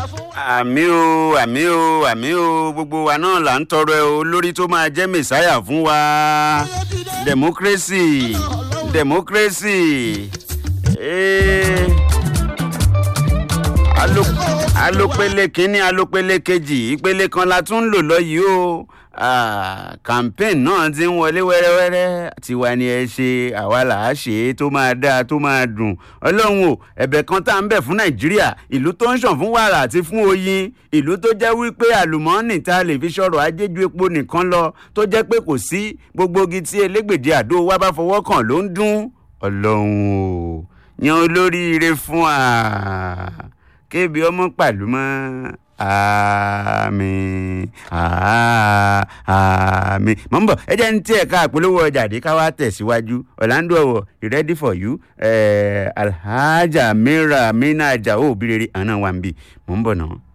àmì o àmì o àmì o gbogbo wa náà là ń tọrọ ẹ o lórí tó máa jẹ́ mẹ̀sáyà fún wa democracy democracy eh, alo- alopele kínní alopele kejì ìpele kan la tún ń lò lọ yìí o Ah, campaign náà ti ń wọlé wẹ́rẹ́wẹ́rẹ́ tiwa ni ẹ ṣe àwa là á ṣe é tó máa dáa tó máa dùn ọlọ́run o ẹ̀bẹ̀ kan tá à ń bẹ̀ fún nàìjíríà ìlú tó ń ṣàn fún wàrà àti fún oyin ìlú tó jẹ́ wípé àlùmọ́ọ́nì tá a lè fi ṣọ̀rọ̀ ajé ju epo nìkan lọ tó jẹ́ pé kò sí gbogbo igi tí elégbèdé àdó wa bá fọwọ́ kàn ló ń dún ọlọ́run o yan olóríire fún wa kébi ọmọ pàlú mọ́ àmín àá- àmín mọ̀ ń bọ̀ ẹ jẹ́ ní tí ẹ̀ka àpolówó ọjà dé ká wá tẹ̀síwájú ọ̀làǹdó ọ̀wọ̀ ready for you eh, alhaja mira mina ajao obìrere àná wa ń bì mọ̀ ń bọ̀ náà.